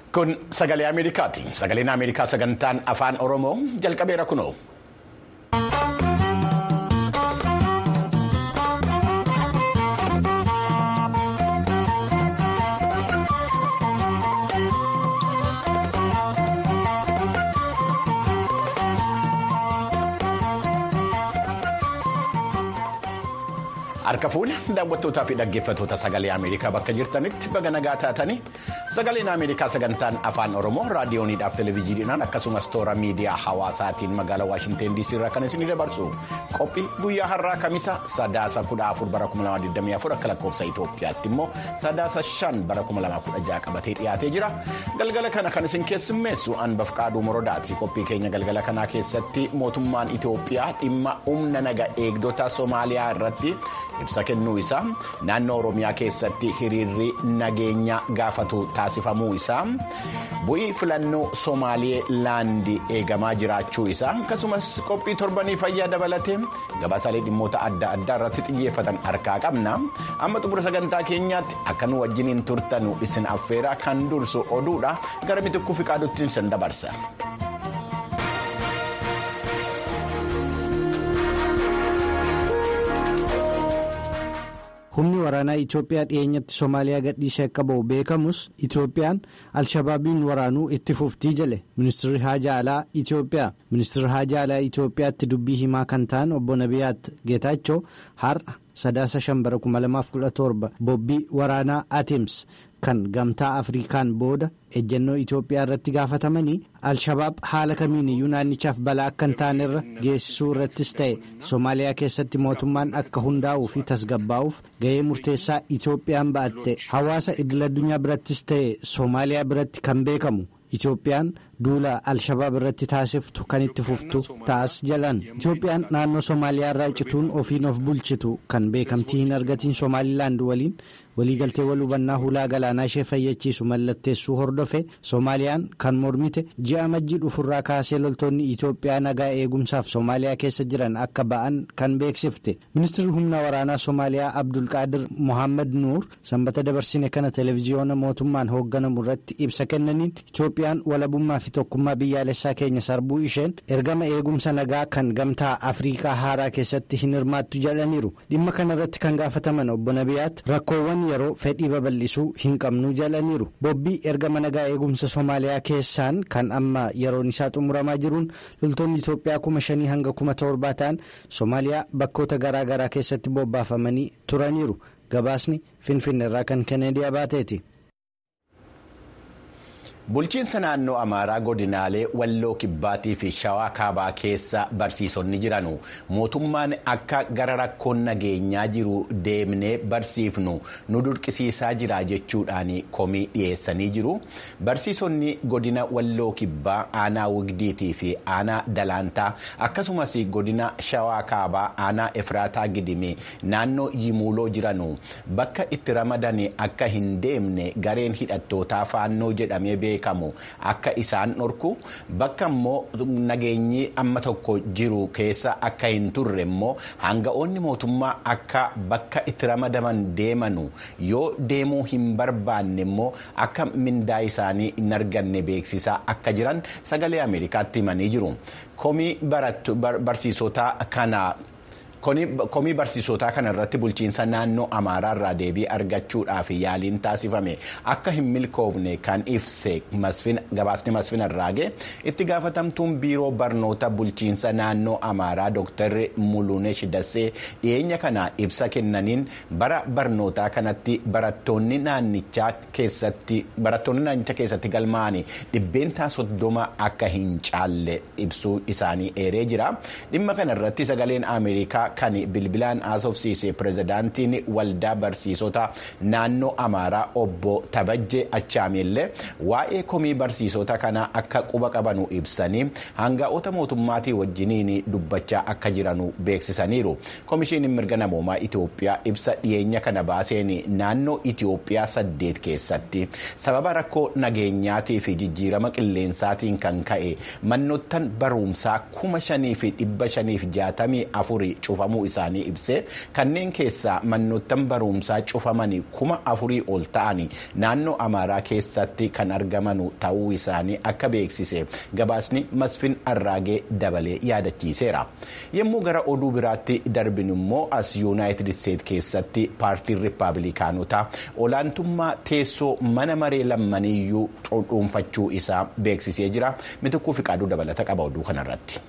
Kun sagalee Ameerikaati. Sagaleen Ameerikaa sagantaan afaan Oromoo jalqabeera kunoo. Harka fuula daawwattootaa fi dhaggeeffattoota sagalee Ameerikaa bakka jirtanitti baga nagaa taatanii sagaleen Ameerikaa sagantaan afaan Oromoo raadiyooniidhaaf televezyiiniidhaan akkasumas toora miidiyaa hawaasaatiin magaalaa Waashinteen DC irraa kan isin dabarsu qophii guyyaa har'aa kamisa sadaasa kudha afur bara 2024 akka lakkoofsa Itoophiyaatti immoo sadaasa shan bara 2016 qabatee dhiyaatee jira galgala kana kan isin keessummeessu anbaf qaaduu morodaati qophii keenya galgala kanaa keessatti mootummaan Itoophiyaa dhimma humna naga eegdota Somaaliyaa irratti. ibsa kennuu isaa naannoo oromiyaa keessatti hiriirri nageenya gaafatu taasifamuu isaa bu'ii filannoo somaalee laandii eegamaa jiraachuu isaa akkasumas qophii torbanii fayyaa dabalatee gabaasaalee dhimmoota adda addaa irratti xiyyeeffatan harkaa qabna amma xumura sagantaa keenyaatti akka nu wajjiniin turtanu isin affeeraa kan dursu oduudha gara mitikkuu fi qaadutti isin dabarsa. humni waraanaa Itoophiyaa dhiyeenyatti Somaaliyaa gadhiisee akka ba'u beekamus Itoophiyaan Alshabaabiin waraanuu itti fuftii jedhe ministeerri haajaa alaa Itoophiyaa ministeerri haajaa alaa Itoophiyaatti dubbii himaa kan ta'an obbo Nabiyaat Geetaachoo har'a sadaasa shan bara 2017 bobbii waraanaa Atims. kan gamtaa afrikaan booda ejjennoo Itoophiyaa irratti gaafatamanii al-shabaab haala kamiiniyyuu naannichaaf balaa akka hin taane irra geessisuu irrattis ta'e Somaaliyaa keessatti mootummaan akka hundaa'uu fi tasgabbaa'uuf ga'ee murteessaa Itoophiyaan ba'atte hawaasa idil addunyaa birattis ta'e Somaaliyaa biratti kan beekamu. Itoophiyaan duula al-shabaab irratti taasiftu kan itti fuftu taas jalan Itoophiyaan naannoo Somaaliyaa irraa cituun ofiin of bulchitu kan beekamtii hin argatiin Somaalilaand waliin waliigaltee wal hubannaa hulaa galaanaa ishee fayyachiisu mallatteessuu hordofe Soomaaliyaan kan mormite ji'a majjii dhufurraa kaasee loltoonni Itoophiyaa nagaa eegumsaaf Soomaaliyaa keessa jiran akka ba'an kan beeksifte ministeerri humna waraanaa Soomaaliyaa Abdulqaadir Mohaammed Nuur sanbata dabarsine kana televezyiyoona mootummaan hoogganamu irratti ibsa kennaniin Itoophiyaan walabummaa fi tokkummaa biyyaalessaa keenya sarbuu isheen ergama eegumsa nagaa kan gamtaa Afriikaa haaraa keessatti hin hirmaattu jedhaniiru dhimma kana irratti kan gaafataman obbo Nabiyaat rakkoowwan yeroo fedhii babal'isuu hin qabnu jedhaniiru bobbii ergama nagaa eegumsa Soomaaliyaa keessaan kan amma yeroon isaa xumuramaa jiruun loltoonni Itoophiyaa kuma shanii hanga kuma torbaa ta'an Soomaaliyaa bakkoota garaa garaa keessatti bobbaafamanii turaniiru gabaasni finfinne irraa kan kennedy baateeti. Bulchiinsa naannoo Amaaraa godinaalee Walloo Kibbaatii fi Shawaa Kaabaa keessa barsiisonni jiranu mootummaan akka gara rakkoon nageenyaa jiru deemnee barsiifnu nu dirqisiisaa jira jechuudhaan komii dhiyeessanii jiru. Barsiisonni godina Walloo Kibbaa aanaa Wigdiitii fi aanaa Dalaantaa akkasumas godina Shawaa Kaabaa aanaa Efraataa Gidimee naannoo Yimuuloo jiranu bakka itti ramadan akka hin deemne gareen hidhattootaa faannoo jedhamee beekamu akka isaan dhorku bakka immoo nageenyi amma tokko jiru keessa akka hin turre immoo hanga'oonni mootummaa akka bakka itti ramadaman deemanu yoo deemuu hin barbaanne immoo akka mindaa isaanii hin arganne beeksisaa akka jiran sagalee ameerikaatti himanii jiru komii barsiisota kana. komii barsiisotaa kana irratti bulchiinsa naannoo amaaraa irraa deebii argachuudhaaf yaaliin taasifame akka hin milkoofne kan ibse gabaasni masfin arraage itti gaafatamtuun biiroo barnoota bulchiinsa naannoo amaaraa dooktar mulunesh dassee dhiyeenya kana ibsa kennaniin bara barnootaa kanatti barattoonni naannichaa keessatti barattoonni naannicha keessatti galmaa'anii dhibbeentaa soddoma akka hin caalle ibsuu isaanii eeree jira dhimma kana irratti sagaleen ameerikaa. kan bilbilaan haasofsiise pirezidaantiin waldaa barsiisota naannoo amaaraa obbo Tabajjee Achaameellee waa'ee komii barsiisota kanaa akka quba qabanu ibsanii hanga'oota mootummaatii wajjiniin dubbachaa akka jiranu beeksisaniiru. Komishiiniin mirga namoomaa Itoophiyaa ibsa dhiyeenya kana baaseen naannoo Itoophiyaa saddeet keessatti sababa rakkoo nageenyaatii fi jijjiirama qilleensaatiin kan ka'e manoottan barumsaa kuma shanii fi dhibba shaniif jaatamii afurii cufa. cufamuu isaanii ibsee kanneen keessaa manoottan barumsaa cufamanii kuma afurii ol ta'anii naannoo amaaraa keessatti kan argaman ta'uu isaanii akka beeksise gabaasni masfin arraagee dabalee yaadachiiseera yommuu gara oduu biraatti darbinu immoo as yuunaayitid isteet keessatti paartiin riippaabilikaanotaa olaantummaa teessoo mana maree lammaniyyuu dhuunfachuu isaa beeksisee jira mitikkuu fiqaaduu dabalata qaba oduu kanarratti.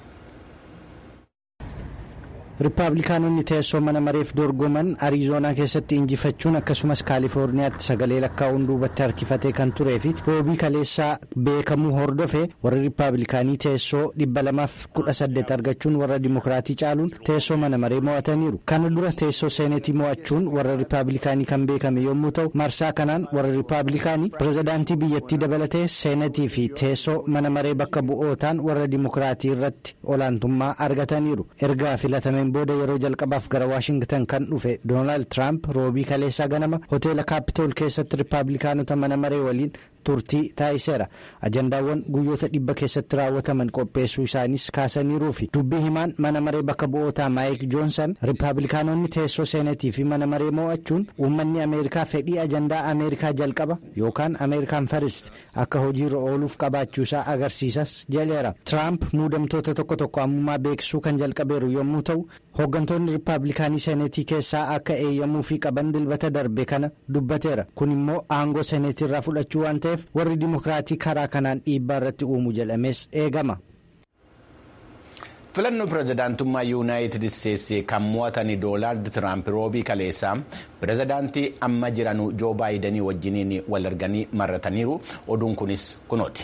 Riippaabilikaanonni teessoo mana mareef dorgoman ariizoonaa keessatti injifachuun akkasumas kaalifoorniyaatti sagalee lakkaa'uun duubatti harkifatee kan turee fi roobii kaleessaa beekamuu hordofe warra riippaabilikaanii teessoo dhibba lamaaf kudha saddeet argachuun warra dimokiraatii caaluun teessoo mana maree mo'ataniiru. Kana dura teessoo seenetii mo'achuun warra riippaabilikaanii kan beekame yommuu ta'u marsaa kanaan warra riippaabilikaanii pirezidaantii biyyattii dabalatee seenetii fi teessoo mana maree bakka bu'ootaan warra dimokiraatii irratti olaantummaa argataniiru. Ergaa filatameen booda yeroo jalqabaaf gara waashingtan kan dhufe doonaald tiraamp roobii kaleessaa ganama hoteela kaapitool keessatti riippaabilikaanota mana maree waliin turtii taasiseera ajandaawwan guyyoota dhibba keessatti raawwataman qopheessuu isaanis kaasaniiruu fi dubbii himaan mana maree bakka bu'ootaa maayik joonsan riippaabilikaanonni teessoo seenetii fi mana maree mo'achuun uummanni ameerikaa fedhii ajandaa ameerikaa jalqaba yookaan ameerikaan farist akka hojiirra ooluuf qabaachuusaa agarsiisas jedheera tiraamp muudamtoota tokko tokko ammummaa beeksisuu kan jalqabeeru yommuu ta'u hooggantoonni riippaabilikaanii seenetii keessaa akka eeyyamuu fi qaban dilbata darbe kana dubbateera kun immoo aangoo seenetii irraa fudhachuu waan ta'eef warri dimokiraatii karaa kanaan dhiibbaa irratti uumu jedhamees eegama. filannoo pirezidaantummaa yuunaayitid isteetsi kan mo'atanii doonaald tiraamp roobii kaleessaa pirezidaantii amma jiran joo baayidanii wajjiniin wal arganii marrataniiru oduun kunis kunooti.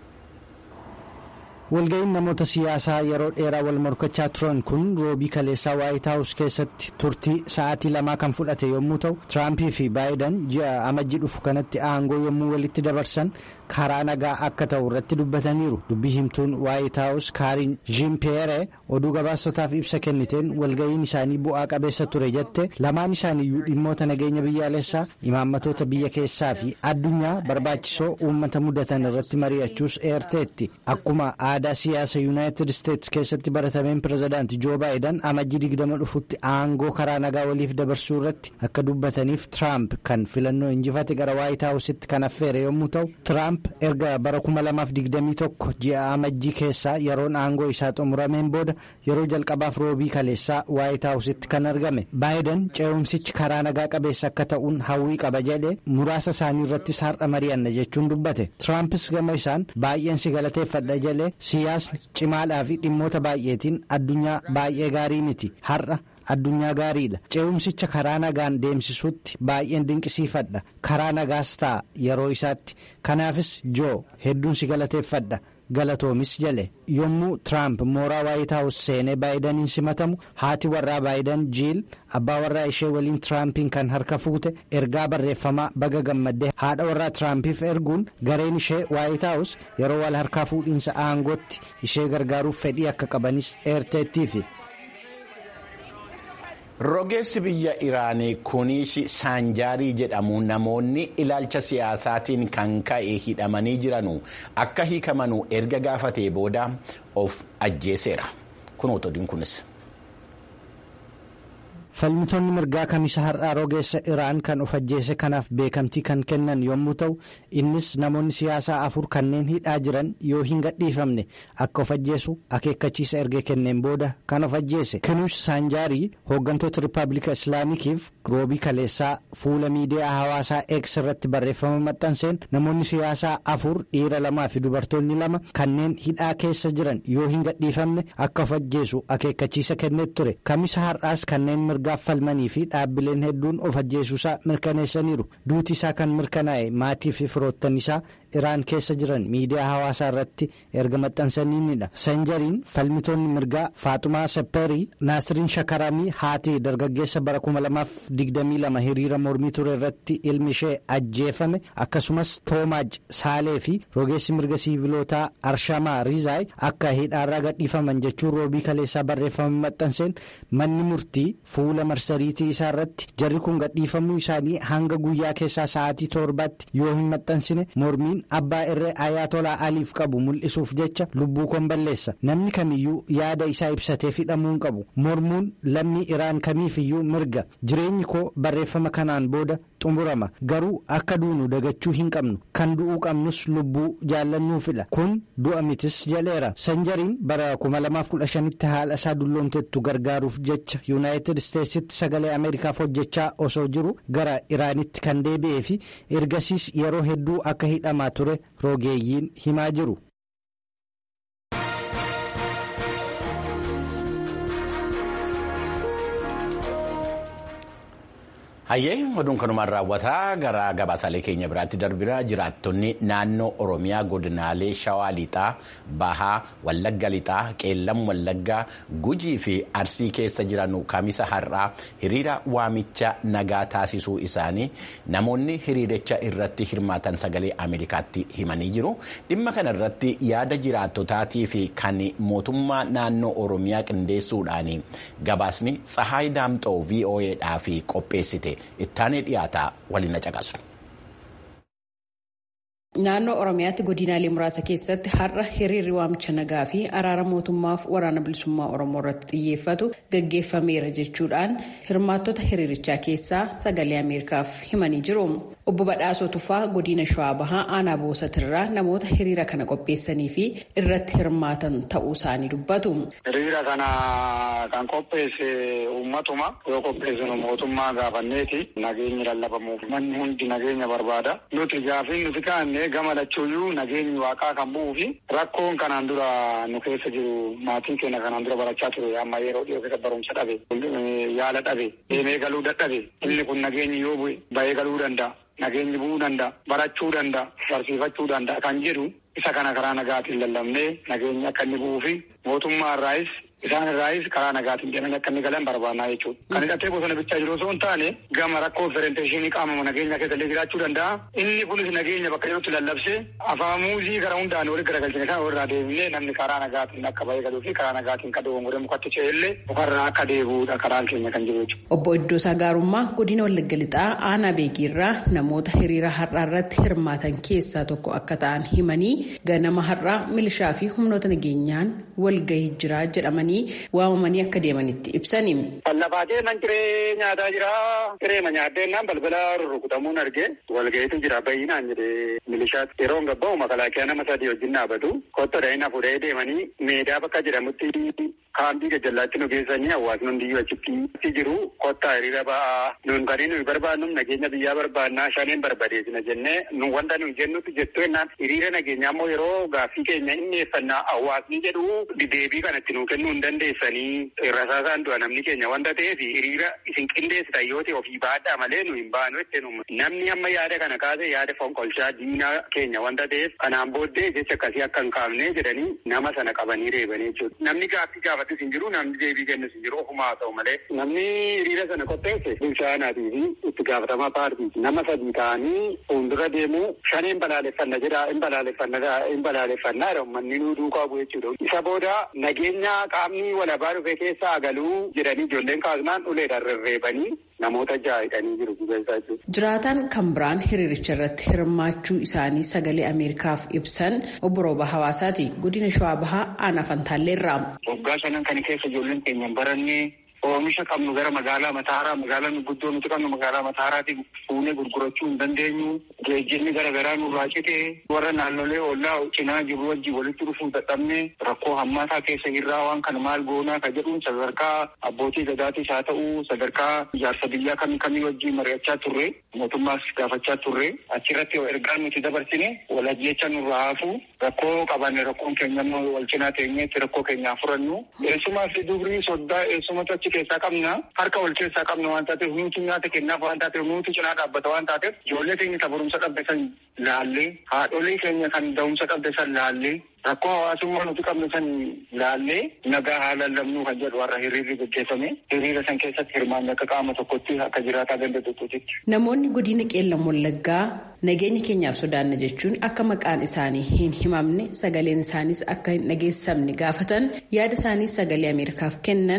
walga'iin namoota siyaasaa yeroo dheeraa wal morkachaa turan kun roobii kaleessaa waayit haawus keessatti turtii sa'aatii lamaa kan fudhate yommuu ta'u tiraampii fi baayidan ji'a amajji dhufu kanatti aangoo yommuu walitti dabarsan karaa nagaa akka ta'u irratti dubbataniiru dubbii himtuun waayit haawus kaariin jiimpeere oduu gabaasotaaf ibsa kenniteen walga'iin isaanii bu'aa qabeessa ture jette lamaan isaaniiyyuu dhimmoota nageenya biyyaalessaa imaammatoota biyya keessaa fi addunyaa barbaachisoo uummata mudatan irratti mari'achuus eerteetti akkuma aadaa siyaasa yuunaayitid isteetsi keessatti baratameen pirezidaanti joo baayidan amajjii digdama dhufutti aangoo karaa nagaa waliif dabarsuu irratti akka dubbataniif tiraamp kan filannoo injifate gara waayit haawusitti kan affeere yommuu ta'u tiraamp erga bara 2021 ji'a amajjii keessaa yeroon aangoo isaa xumurameen booda yeroo jalqabaaf roobii kaleessaa waayit haawusitti kan argame baayidan ce'umsichi karaa nagaa qabeessa akka ta'uun hawwii qaba jedhe muraasa isaanii irrattis har'a mari'anna jechuun dubbate tiraampis gama isaan baay'een si galateeffadha jedhe siyaasni cimaadhaa fi dhimmoota baay'eetiin addunyaa baay'ee gaarii miti har'a addunyaa gaariidha ce'umsicha karaa nagaan deemsisuutti baay'een dinqisiifadha karaa nagaas ta'a yeroo isaatti kanaafis joo hedduun si galateeffadha galatoomis jale yommuu tiraamp mooraa waayit haawus seenee baayidaniin simatamu haati warraa baayidan jiil abbaa warraa ishee waliin tiraampiin kan harka fuute ergaa barreeffamaa baga gammaddee haadha warraa tiraampiif erguun gareen ishee waayit haawus yeroo wal harkaa fuudhiinsa aangootti ishee gargaaruuf fedhii akka qabanis eerteettiifi. rogeessi biyya iraanii kuniishi saanjaarii jedhamu namoonni ilaalcha siyaasaatiin kan ka'e hidhamanii jiranu akka hiikamanu erga gaafatee booda of ajjeeseera kunuutu odiin kunis. falmitoonni mirgaa kamisa har'aa rogeessa iraan kan of ajjeese kanaaf beekamtii kan kennan yommuu ta'u innis namoonni siyaasaa afur kanneen hidhaa jiran yoo hin gadhiifamne akka of ajjeesu akeekkachiisa erga kenneen booda kan of ajjeese kinuush saanjaarii hooggantoota riippaabilika islaamikiif roobii kaleessaa fuula miidiyaa hawaasaa eeks irratti barreeffama maxxanseen namoonni siyaasaa afur dhiira lamaa fi dubartoonni lama kanneen hidhaa keessa jiran yoo hin gadhiifamne akka of ajjeesu akeekkachiisa kenneet ture kamisa har'aas kanneen mirgaaf falmanii fi dhaabbileen hedduun of ajjeesuusaa mirkaneessaniiru duuti isaa kan mirkanaa'e maatii fi firoottan isaa iraan keessa jiran miidiyaa hawaasaa irratti erga maxxansaniinidha sanjariin falmitoonni mirgaa faaxumaa sepperii naasiriin shakaramii haati dargaggeessa bara 2022 hiriira mormii ture irratti ilmi ishee ajjeefame akkasumas toomaaj saalee fi rogeessi mirga siivilootaa arshamaa riizaay akka hidhaarraa gadhiifaman jechuun roobii kaleessaa barreeffama maxxanseen manni murtii fuula fuula marsariitii isaa irratti jarri kun gadhiifamuu isaanii hanga guyyaa keessaa sa'aatii torbaatti yoo hin maxxansine mormiin abbaa irree ayaatolaa aliif qabu mul'isuuf jecha lubbuu koon balleessa namni kamiyyuu yaada isaa ibsatee hidhamuu hin qabu mormuun lammii iraan kamiifiyyuu mirga jireenyi koo barreeffama kanaan booda xumurama garuu akka duunu dagachuu hin qabnu kan du'uu qabnus lubbuu jaallannuu fila kun du'a mitis jedheera sanjariin bara 2015tti haala isaa dulloomtettu gargaaruuf jecha yuunaayitid isteetsitti sagalee ameerikaaf hojjechaa osoo jiru gara iraanitti kan deebi'ee fi ergasiis yeroo hedduu akka hidhamaa ture rogeeyyiin himaa jiru. hayyee oduun kanumaan raawwataa gara gabaasaalee keenya biraatti darbina jiraattonni naannoo oromiyaa godinaalee shawaa lixaa bahaa wallagga lixaa qeellam wallaggaa gujii fi arsii keessa jiran kamisa har'aa hiriira waamicha nagaa taasisuu isaanii namoonni hiriiricha irratti hirmaatan sagalee ameerikaatti himanii jiru dhimma kana irratti yaada jiraattotaatii fi kan mootummaa naannoo oromiyaa qindeessuudhaan gabaasni tsahaay daamxoo vo'edhaaf qopheessite. ittaanee dhiyaataa waliin na caqasu. Naannoo Oromiyaatti godinaalee muraasa keessatti har'a hiriirri waamicha nagaa fi araara mootummaaf waraana bilisummaa Oromoo irratti xiyyeeffatu gaggeeffameera jechuudhaan hirmaattota hiriirichaa keessaa sagalee Ameerikaaf himanii jiru. Obbo Badhaasoo Tufaa godina Shawaa Bahaa aanaa Boosatirraa namoota hiriira kana qopheessanii fi irratti hirmaatan ta'uu isaanii dubbatu. Hiriira kana kan qopheesse uummatuma yoo qopheessinu mootummaa gaafanneeti nageenyi lallabamuuf manni hundi nageenya barbaada. Nuti gaafiin nuti kaanne gama lachuuyyuu nageenyi waaqaa kan bu'uu fi rakkoon kanaan dura nu keessa jiru maatiin keenya kanaan dura barachaa ture amma yeroo dhiyoo keessa barumsa dhabe yaala dhabe deemee galuu dadhabe inni kun nageenyi yoo bu'e bahee galuu danda'a. Nageenyi bu'uu danda'a. Barachuu danda'a. Barsiifachuu danda'a. Kan jedhu isa kana karaa nagaatiin lallabnee nageenyi akka inni bu'uu fi mootummaa irraayis isaan irraayis karaa nagaatiin jedhanii akka inni galan barbaannaa jechuudha. Kan hidhatee bosona bichaa jiru osoo hin taane gama rakkoo opereeshinii qaama nageenya keessallee jiraachuu danda'a. Inni kunis nageenya bakka jirutti lallabsee afaan muuzii gara hundaan walitti garagalchine kan irraa deebinee namni karaa nagaatiin akka bahee galuu fi karaa nagaatiin kan dogongoree mukatti ce'ellee ofarraa akka deebi'uudha karaan keenya kan jiru jechuudha. Obbo Iddoosaa Gaarummaa godina Wallagga Lixaa aanaa beekiirraa namoota hiriira har'aa irratti hirmaatan keessaa tokko akka ta'an himanii ganama har'aa milishaa fi humnoota nageenyaan walgahii jira jedhamanii waamamanii akka deemanitti ibsani. Lafaatee nan ciree nyaataa jira. Cireema nyaaddeennan balbala rurrukutamuun arge walgahiitu jira bayyinaan jedhee milishaatti yeroo gabba'u makalaakiyaa nama sadii wajjin dhaabatu kottodha inni fuudhee deemanii meedaa bakka jedhamutti kaambii gajjallaatti nu geessanii hawaasni hundiyyuu achitti jiru kottaa hiriira ba'aa nuun kan nuyi barbaannu nageenya biyyaa barbaannaa shaneen barbadeessina jennee nu wanta nuyi jennutti jettu jennaan hiriira nageenyaa immoo yeroo gaaffii keenya inni eeffannaa hawaasni jedhu deebii kanatti nuu kennuu hin dandeessanii rasaasaan du'a namni keenya wanta ta'eef hiriira isin qindeessitan yoo ta'e ofii baadhaa malee nu hin baanu jettee namni amma yaada kana kaase yaada fonqolchaa diinaa keenya wanta ta'eef kanaan booddee jecha akkasii akka hin kaafne jedhanii nama sana qabanii reebanii jechuudha. Namni gaaffii gaafatus hin jiru namni deebii kennus hin jiru ofumaa haa ta'u malee namni hiriira sana qopheesse bulchaanaatii fi itti gaafatamaa paartiiti nama sadii ta'anii fuuldura deemuu shaneen balaaleffanna jedha hin balaaleffanna hin balaaleffannaa uummanni nuu duukaa bu'e jechuudha. Isa booda nageenya qaamni walabaa dhufe keessa agaluu jedhanii ijoolleen kaasnaan uleedhaan rarreebanii namoota ja'a hidhanii jiru gubeessaa jechuudha. Jiraataan kan biraan hiriiricha irratti hirmaachuu isaanii sagalee Ameerikaaf ibsan obbo Rooba Hawaasaati. Godina Shawaa Bahaa aanaa Fantaalleerraa. Waggaa sanan kana keessa ijoolleen keenya hin barannee oomisha qabnu gara magaalaa Mataaraa magaalaa guddoo nuti qabnu magaalaa Mataaraatti fuunee gurgurachuu hin dandeenyu. Geejjibni garaagaraa nurraa cite warra naannolee ollaa cinaa jiru wajjin walitti dhufuu dadhabne rakkoo hammaataa keessa jirraa waan kana maal goonaa ka jedhuun sadarkaa abbootii gadaatis haa ta'u sadarkaa ijaarsa biyyaa kamii kamii wajjin mari'achaa turre mootummaas gaafachaa turre achirratti ergaan nuti dabarsine walajjecha nurraa haafu rakkoo qabanne rakkoon keenya wal cinaa teenyeetti rakkoo keenyaa furannu eessumaa fi dubrii soddaa eessumatu achi keessaa qabna harka wal keessaa qabna waan taateef nuti nyaata kennaaf waan taateef nuti cinaa dhaabbata waan taateef ijoollee keenya barumsa dhabde san laallee haadholee keenya kan da'umsa dhabde san laallee rakkoo hawaasummaa nuti qabne san laallee nagaa haala lamnuu kan jedhu warra hiriirri gaggeeffame hiriira san keessatti hirmaanni akka qaama tokkotti akka jiraataa danda'utti. Namoonni godina qeellam wallaggaa nageenya keenyaaf sodaanna jechuun akka maqaan isaanii hin himamne sagaleen isaaniis akka hin dhageessamne gaafatan yaada isaanii sagalee ameerikaaf kennan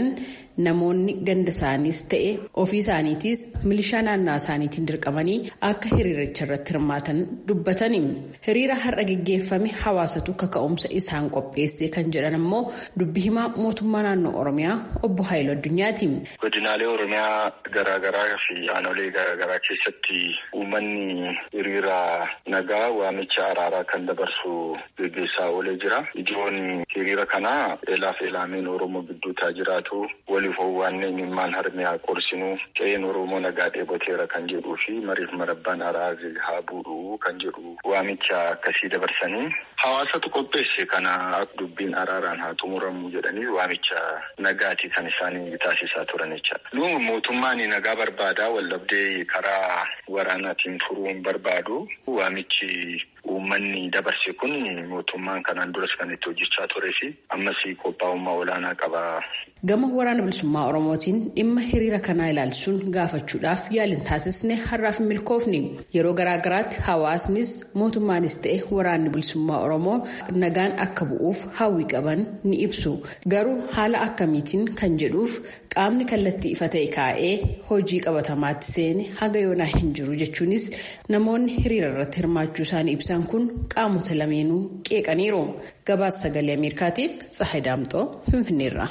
namoonni ganda isaaniis ta'e ofii isaaniitiis milishaa naannoo isaaniitiin dirqamanii akka hiriiricha irratti hirmaatan dubbatani. Hiriira har'a geggeeffame hawaasatu kaka'umsa isaan qopheesse kan jedhan ammoo dubbi himaa mootummaa naannoo Oromiyaa obbo Haayiluu Addunyaati. Godinaalee Oromiyaa garaagaraa fi aanolee garaagaraa keessatti uummanni hiriira nagaa waamicha araaraa kan dabarsu gaggeessaa oolee jira. Ijoon hiriira kanaa eelaaf eelaameen Oromoo gidduu taa jiraatu waliif owwaannee mimmaan harmiyaa qorsinuu qe'een Oromoo nagaa dheeboteera kan jedhuu fi mariif marabbaan araarri haa buudhu kan jedhu waamicha akkasii dabarsanii hawaasatu qopheesse kana dubbiin araaraan haa xumuramu jedhanii waamicha nagaati kan isaanii taasisaa turan jechaadha. Nu mootummaan nagaa barbaadaa waldhabdee karaa waraanaatiin furuu hin barbaadu waamichi uummanni dabarse kun mootummaan kanaan duras kan itti hojjechaa turee fi ammas qophaa'ummaa olaanaa qaba. Gama waraana bilisummaa Oromootiin dhimma hiriira kanaa ilaalchisuun gaafachuudhaaf yaaliin taasisne har'aaf hin milkoofne yeroo garaagaraatti hawaasnis mootummaanis ta'e waraanni bilisummaa Oromoo nagaan akka bu'uuf hawwii qaban ni ibsu garuu haala akkamiitiin kan jedhuuf qaamni kallattii ifa ta'e kaa'ee hojii qabatamaatti seene haga yoonaa hin jiru jechuunis namoonni hiriira irratti hirmaachuu isaanii ibsan kun qaamota lameenuu qeeqaniiru gabaasa sagalee ameerikaatiif tsahay daamxoo finfinneerra.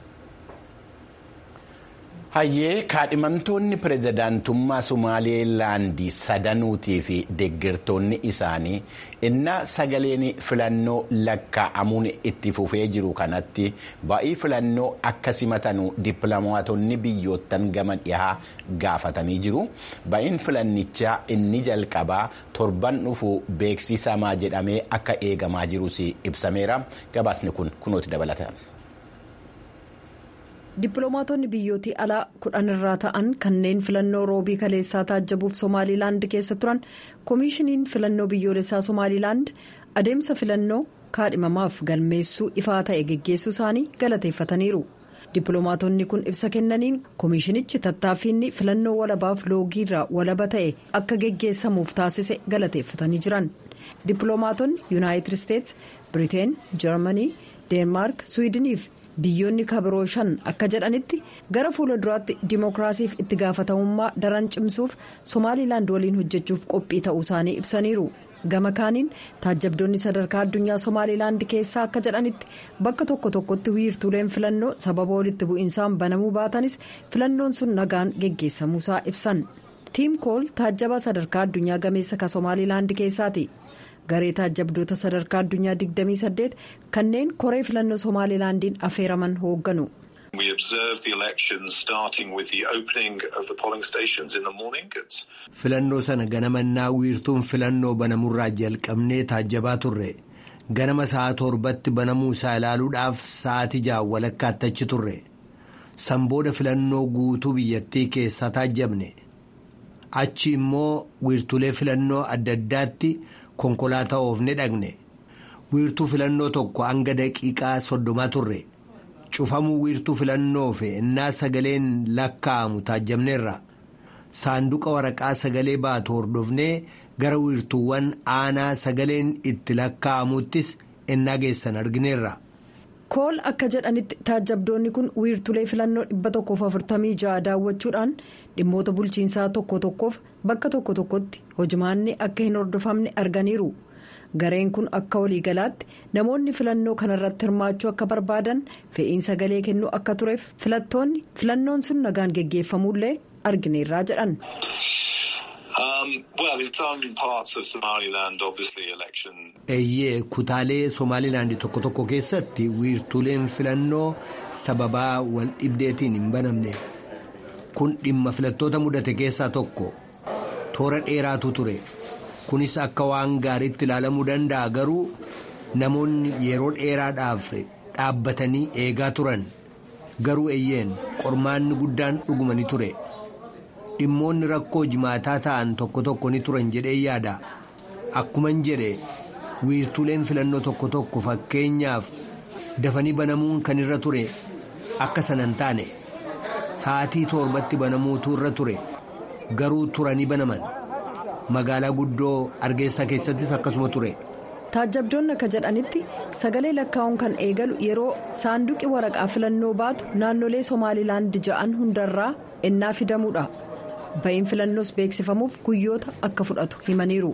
Hayyee kaadhimamtoonni pirezidaantummaa Sumaaleelaandii sadanuutii fi deeggartoonni isaanii innaa sagaleen filannoo lakkaa'amuun itti fufee jiru kanatti ba'ii filannoo akka simatanu dippiloomaatonni biyyoottan gama dhihaa gaafatanii jiru. Ba'iin filannichaa inni jalqabaa torban dhufu beeksisamaa jedhamee akka eegamaa jirus ibsameera. Gabaasni kun kunooti dabalata. dippiloomaatonni biyyootii alaa kudhan irraa ta'an kanneen filannoo roobii kaleessaa taajjabuuf somaalilaand keessa turan koomishiniin filannoo biyyoolessaa somaalilaand adeemsa filannoo kaadhimamaaf galmeessuu ifaa ta'e geggeessuu isaanii galateeffataniiru dippiloomaatonni kun ibsa kennaniin koomishinichi tattaaffiinni filannoo walabaaf loogiirraa walaba ta'e akka geggeessamuuf taasise galateeffatanii jiran dippiloomaatonni yuunaayitid isteets biriteen jarmanii deenmaark swiidiniif. biyyoonni kabiroo shan akka jedhanitti gara fuula duraatti dimookiraasiif itti gaafatamummaa daran cimsuuf somaalilaand waliin hojjechuuf qophii ta'uu isaanii ibsaniiru gama kaaniin taajjabdoonni sadarkaa addunyaa somaalilaand keessaa akka jedhanitti bakka tokko tokkotti wiirtuuleen filannoo sababa walitti bu'insaan banamuu baatanis filannoon sun nagaan geggeessamuusaa ibsan tiim kool taajjabaa sadarkaa addunyaa gameessa ka somaalilaand keessaati. garee taajjabdoota sadarkaa addunyaa 28 kanneen koree filannoo somaalilaandiin affeeraman hoogganu. filannoo sana ganamannaa wiirtuun filannoo banamurraa jalqabnee taajjabaa turre ganama sa'a torbatti banamuu isaa ilaaluudhaaf sa'aatii ja'a walakkaatti achi turre sanbooda filannoo guutuu biyyattii keessaa taajjabne achi immoo wiirtulee filannoo adda addaatti. konkolaataa oofne dhaqne wiirtuu filannoo tokko hanga daqiiqaa soddomaa turre cufamuu wiirtuu filannoo fi innaa sagaleen lakkaa'amu taajjabneerra saanduqa waraqaa sagalee baatu hordofnee gara wiirtuuwwan aanaa sagaleen itti lakkaa'amuttis innaa geessan argineerra. kool akka jedhanitti taajjabdoonni kun wiirtulee filannoo 146 daawwachuudhaan dhimmoota bulchiinsaa tokko tokkoof bakka tokko tokkotti hojimaanni akka hin hordofamne arganiiru gareen kun akka waliigalaatti namoonni filannoo kanarratti hirmaachuu akka barbaadan fe'iin sagalee kennuu akka tureef filattoonni filannoon sun nagaan geggeeffamuullee argineerraa jedhan. eeyyee kutaalee somaalilaand tokko tokko keessatti wiirtuleen filannoo sababaa wal dhibdeetiin hin banamne kun dhimma filattoota mudate keessaa tokko toora dheeraatu ture kunis akka waan gaariitti ilaalamuu danda'a garuu namoonni yeroo dheeraadhaaf dhaabbatanii eegaa turan garuu eeyyeen qormaanni guddaan dhugumanii ture. dhimmoonni rakkoo jimaataa ta'an tokko tokko ni turan jedhee yaada akkuman jedhe wiirtuleen filannoo tokko tokko fakkeenyaaf dafanii banamuun kan irra ture akka sanan taane sa'aatii torbatti banamuutu irra ture garuu turanii banaman magaalaa guddoo argeessaa keessattis akkasuma ture taajjabdoonni akka jedhanitti sagalee lakkaa'uun kan eegalu yeroo saanduqi waraqaa filannoo baatu naannolee somaalilaand ja'an hundarraa ennaa fidamuudha ba'iin filannoos beeksifamuuf guyyoota akka fudhatu himaniiru.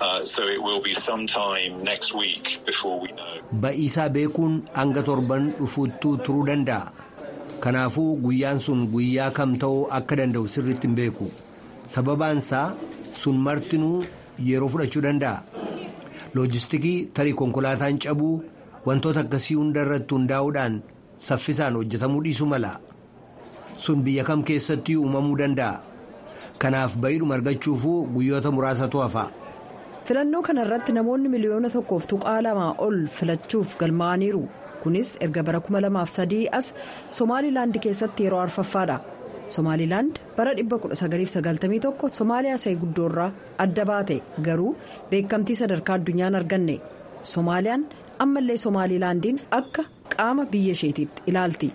Ba'iisaa beekuun hanga torban dhufuuttuu turuu danda'a. Kanaafuu guyyaan sun guyyaa kam ta'uu akka danda'u sirriitti hin beeku. Sababaansaa sun martinuu yeroo fudhachuu danda'a. Loojistikii tarii konkolaataan cabuu wantoota akkasii hunda irratti hundaa'uudhaan saffisaan hojjetamuu dhiisuu mala. Sun biyya kam keessatti uumamuu danda'a. Kanaaf ba'iidhuma argachuufuu guyyoota muraasatu hafa. filannoo kana irratti namoonni miliyoona tokkoof tuqaa lamaa ol filachuuf galmaa'aniiru kunis erga bara 2003 as somaalilaand keessatti yeroo arfaffaadha somaalilaand bara 1991 somaaliyaa isa guddoorraa adda baate garuu beekamtii sadarkaa addunyaan arganne soomaaliyaan ammallee somaalilaandiin akka qaama biyya isheetiitti ilaalti.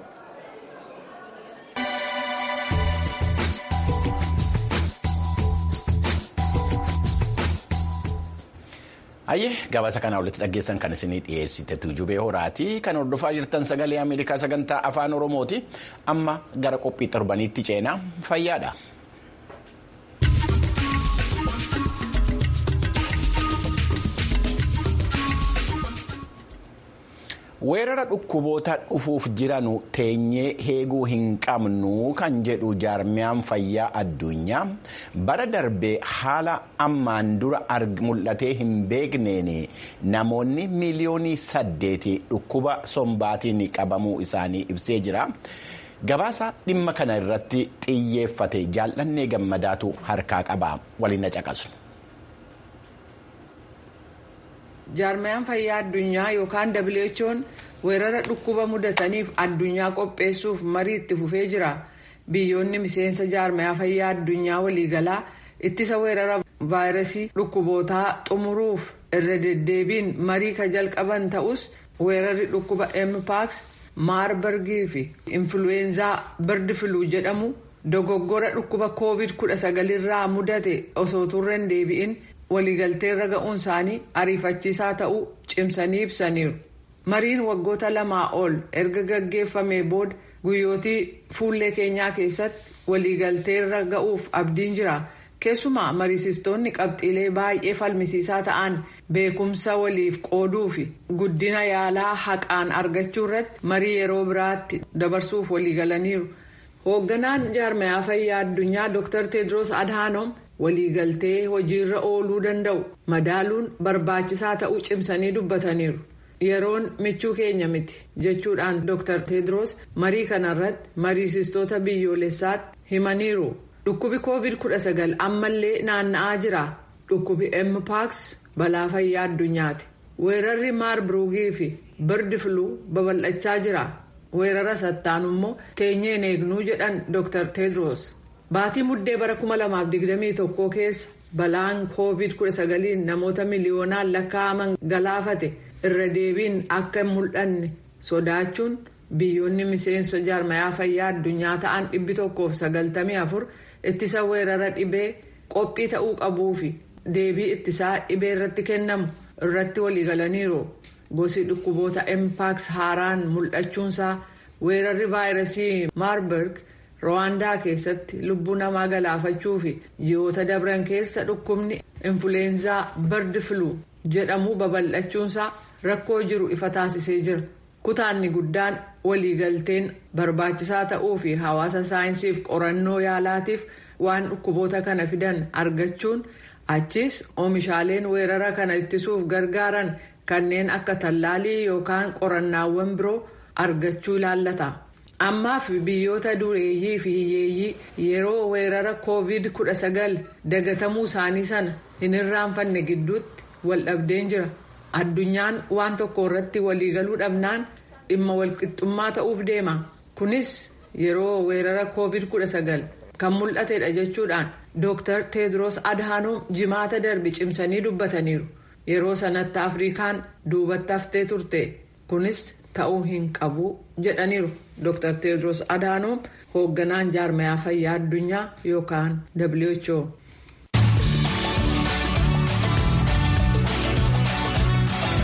Ayyee gabaasa kanaa walitti dhaggeessan kan isinii dhiyeessite tuujubee horaati. Kan hordofaa jirtan sagalee Ameerikaa sagantaa afaan Oromooti. Amma gara qophii torbaniitti ceenaa fayyaadha. weerara dhukkuboota dhufuuf jiranu teenyee eeguu hin qabnu kan jedhu jaarmiyaan fayyaa addunyaa bara darbee haala ammaan dura mul'atee hin beekneen namoonni miiliyoonii saddeeti dhukkuba sombaatiin qabamuu isaanii ibsee jira. gabaasa dhimma kana irratti xiyyeeffate jaallannee gammadaatu harkaa qaba waliin na caqasu. jaarmiyaan fayyaa addunyaa yookaan who'n weerara dhukkuba mudataniif addunyaa qopheessuuf marii itti fufee jira biyyoonni miseensa jaarmiyaa fayyaa addunyaa waliigalaa ittisa weerara vaayirasii dhukkubootaa xumuruuf irra deddeebiin marii ka jalqaban ta'us weerarri dhukkuba mpox maarbargii fi influweenzaa birdi filuu jedhamu dogoggora dhukkuba koovid 19 irraa mudate osoo turren deebi'in. waliigalteerra ga'uun isaanii ariifachiisaa ta'uu cimsanii ibsaniiru mariin waggoota lamaa ol erga gaggeeffamee booda guyyootii fuullee keenyaa keessatti waliigalteerra ga'uuf abdiin jira keessumaa mariisistoonni qabxiilee baay'ee falmisiisaa ta'an beekumsa waliif qooduu fi guddina yaalaa haqaan argachuu irratti marii yeroo biraatti dabarsuuf waliigalaniiru hoogganaan jaarmiyaa fayyaa addunyaa dr tedros adhanom. waliigaltee hojiirra ooluu danda'u madaaluun barbaachisaa ta'uu cimsanii dubbataniiru yeroon michuu keenya miti jechuudhaan dr tedros marii kanarratti mariisistoota biyyoolessaatti himaniiru dhukkubi covid 19 ammallee naanna'aa jira dhukkubi mpox balaa fayyaa addunyaati weerarri maarburgii fi birdi filuu babal'achaa jira weerara sattaanu immoo teenyeen eegnuu jedhan dr tedros. Baatii muddee bara 2021 keessa balaan COVID-19 namoota miliyoonaan lakkaa'aman galaafate irra deebiin akka hin mul'anne sodaachuun biyyoonni miseensa jaarmiyaa fayyaa addunyaa ta'an 194 ittisa weerara dhibee qophii ta'uu qabuu fi deebii ittisaa dhibee irratti kennamu irratti waliigalaniiru. Gosi dhukkuboota mpox haaraan mul'achuunsaa weerarri vaayirasii maarburg. Rwaandaa keessatti lubbuu namaa galaafachuu fi ji'oota dabran keessa dhukkubni influweenzaa birdi filuu jedhamu babal'achuunsaa rakkoo jiru ifa taasisee jira. Kutaanni guddaan waliigalteen barbaachisaa ta'uu fi hawaasa saayinsiif qorannoo yaalaatiif waan dhukkuboota kana fidan argachuun achis oomishaaleen weerara kana ittisuuf gargaaran kanneen akka tallaalii yookaan qorannaawwan biroo argachuu ilaallata. ammaaf biyyoota dureeyyii fi hiyyeeyyii yeroo weerara covid 19 dagatamuu isaanii sana hin irraanfanne gidduutti wal dhabdeen jira addunyaan waan tokko irratti waliigaluu dhabnaan dhimma walqixxummaa ta'uuf deema kunis yeroo weerara covid 19 kan mul'atedha jechuudhaan dr tedros adhanom jimaata darbe cimsanii dubbataniiru yeroo sanatti afrikaan duubatti haftee turte kunis ta'uu hin qabu jedhaniiru. Dr. Tedros Adhanom hoogganaan jaarmiyaa fayyaa addunyaa yookaan WHO.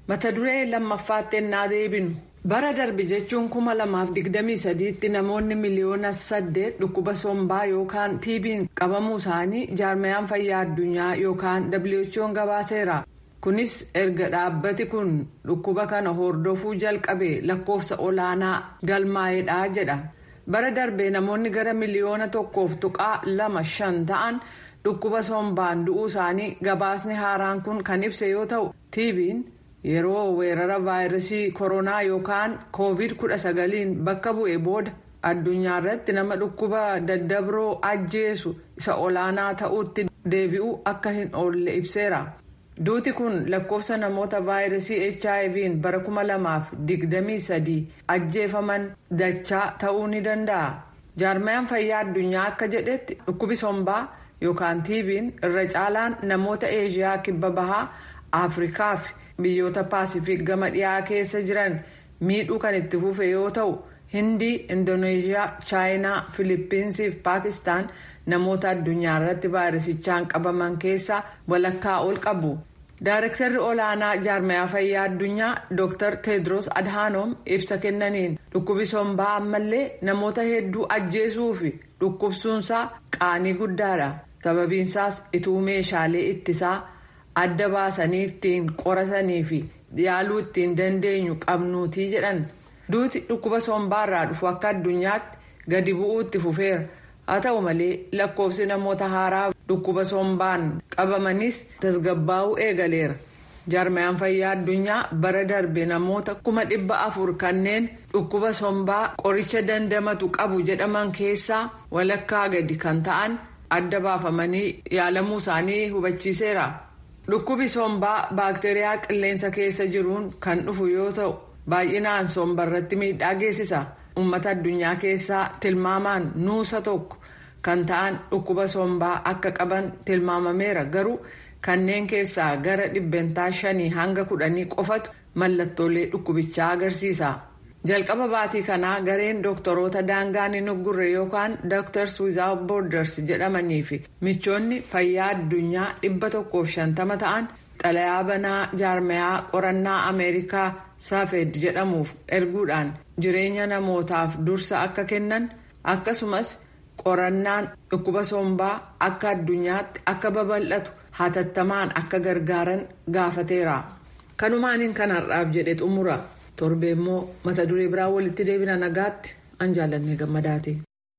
mata duree lammaffaatti ennaa deebinu bara darbe jechuun kuma lamaaf digdamii sadiitti namoonni miliyoona saddeet dhukkuba sombaa yookaan tiibiin qabamuu isaanii jaarmayaan fayyaa addunyaa yookaan who'n gabaaseera. kunis erga dhaabbati kun dhukkuba kana hordofuu jalqabe lakkoofsa olaanaa galmaa'eedha jedha bara darbee namoonni gara miliyoona tokkoof tuqaa lama shan ta'an dhukkuba sombaan du'uu isaanii gabaasni haaraan kun kan ibse yoo ta'u tiibiin yeroo weerara vaayirasii koronaa yookaan koovid kudha sagaliin bakka bu'e booda addunyaa irratti nama dhukkuba daddabroo ajjeesu isa olaanaa ta'utti deebi'uu akka hin oolle ibseera. duuti kun lakkoofsa namoota vaayirasii hiv'n bara kuma lamaaf digdamii sadii ajjeefaman dachaa ta'uu ni danda'a jaarmayaan fayyaa addunyaa akka jedhetti dhukkubi sombaa yookaan tiibiin irra caalaan namoota eeshiyaa kibba bahaa afrikaa fi biyyoota paasifiik gama dhiyaa keessa jiran miidhuu kan itti fufe yoo ta'u hindii indooneeshiyaa chaayinaa filiippiinsii fi paakistaan namoota addunyaa irratti vaayirasichaan qabaman keessaa walakkaa ol qabu. Daarektarri olaanaa jaarmayaa fayyaa addunyaa Dr. Tedros Adhanom ibsa kennaniin dhukkubi sombaa ammallee namoota hedduu ajjeesuu fi dhukkubsuunsaa qaanii guddaadha. Sababiinsaas ituu meeshaalee ittisaa adda baasanii ittiin qoratanii fi yaaluu ittiin dandeenyu qabnuutii jedhan. Duuti dhukkuba sombaarraa dhufu akka addunyaatti gadi bu'uu itti fufeera. haa ta'u malee lakkoofsi namoota haaraa dhukkuba sombaan qabamanis tasgabbaa'uu eegaleera jaarmayaan fayyaa addunyaa bara darbe namoota kuma dhibba afur kanneen dhukkuba sombaa qoricha dandamatu qabu jedhaman keessaa walakkaa gadi kan ta'an adda baafamanii yaalamuu isaanii hubachiiseera dhukkubi sombaa baakteeriyaa qilleensa keessa jiruun kan dhufu yoo ta'u baay'inaan sombarratti miidhaa geessisa. uummata addunyaa keessaa tilmaamaan nuusa tokko kan ta'an dhukkuba sombaa akka qaban tilmaamameera garuu kanneen keessaa gara dhibbentaa shanii hanga kudhanii qofatu mallattoolee dhukkubichaa agarsiisa. jalqaba baatii kanaa gareen dooktoroota daangaan hin uggurre yookaan doctors without borders jedhamanii fi michoonni fayyaa addunyaa dhibba tokkoof shantama ta'an xalayaa banaa jaarmayaa qorannaa ameerikaa saafed jedhamuuf erguudhaan jireenya namootaaf dursa akka kennan akkasumas qorannaan dhukkuba sombaa akka addunyaatti akka babal'atu hatattamaan akka gargaaran gaafateera. kanumaaniin kan har'aaf jedhe xumura torbee immoo mata duree biraa walitti deebina nagaatti an jaallannee gammadaati.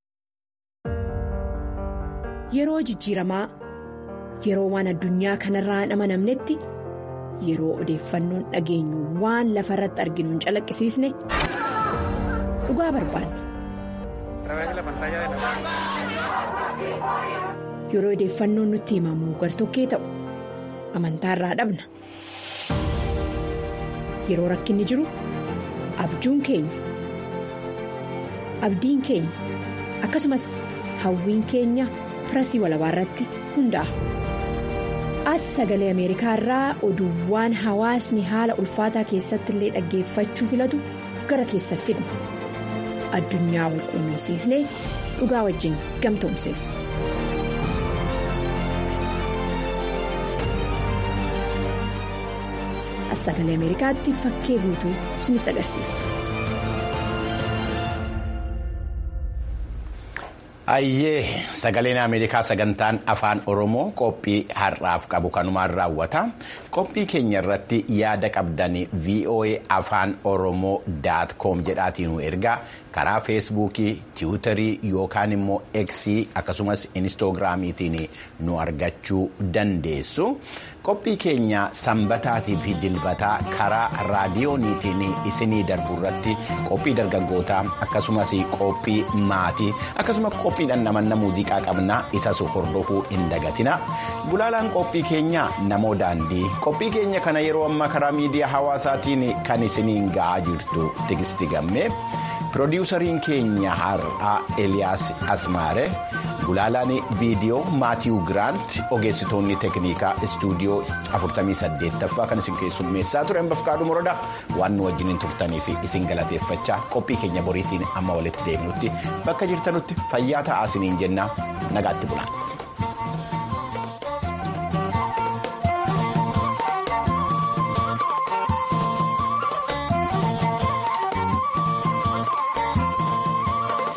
yeroo jijjiiramaa yeroo waan addunyaa kanarraa hin amanamnetti. yeroo odeeffannoon dhageenyu waan lafa irratti arginu hin calaqqisiisne dhugaa barbaanna. yeroo odeeffannoon nutti himamu gartokkee ta'u amantaa irraa dhabna yeroo rakkinni jiru abjuun keenya abdiin keenya akkasumas hawwiin keenya pirasii walabaa irratti hundaa'a. as sagalee ameerikaa irraa oduuwwan hawaasni haala ulfaataa keessatti illee dhaggeeffachuu filatu gara keessa fidna addunyaa wal quunnamsiisnee dhugaa wajjin gamtoomsina. as sagalee ameerikaatti fakkee guutuu isinitti agarsiisa. Ayyee sagaleen Ameerikaa sagantaan afaan Oromoo qophii har'aaf qabu kanumaan raawwata. Qophii keenya irratti yaada qabdanii VOA afaan Oromoo daat koom jedhaatiin ergaa karaa feesbuukii, tiwutarii yookaan immoo eksii akkasumas inistoogiraamiitiin nu argachuu dandeessu. Qophii keenya sanbataatii fi dilbataa karaa raadiyooniitiin isinii darbu irratti qophii dargaggootaa akkasumas qophii maatii akkasumas qophiidhaan namanna muuziqaa qabna isas hordofuu hin dagatina. Gulaalaan qophii keenya namoo daandii qophii keenya kana yeroo ammaa karaa miidiyaa hawaasaatiin kan isiniin ga'aa jirtu tigisti gammee. Pirodiwusariin keenya har'aa Eliyaas Asmaare gulaalaan viidiyoo Maatiiw Giraant ogeessitoonni teeknikaa istuudiyoo 48ffaa kan isin keessummeessaa turan bafqaadhu morodaa waan nu wajjiniin turtanii fi isin galateeffachaa qophii keenya boriitiin amma walitti deemnutti bakka jirtanutti fayyaa ta'aa isiniin jennaa nagaatti bulaa.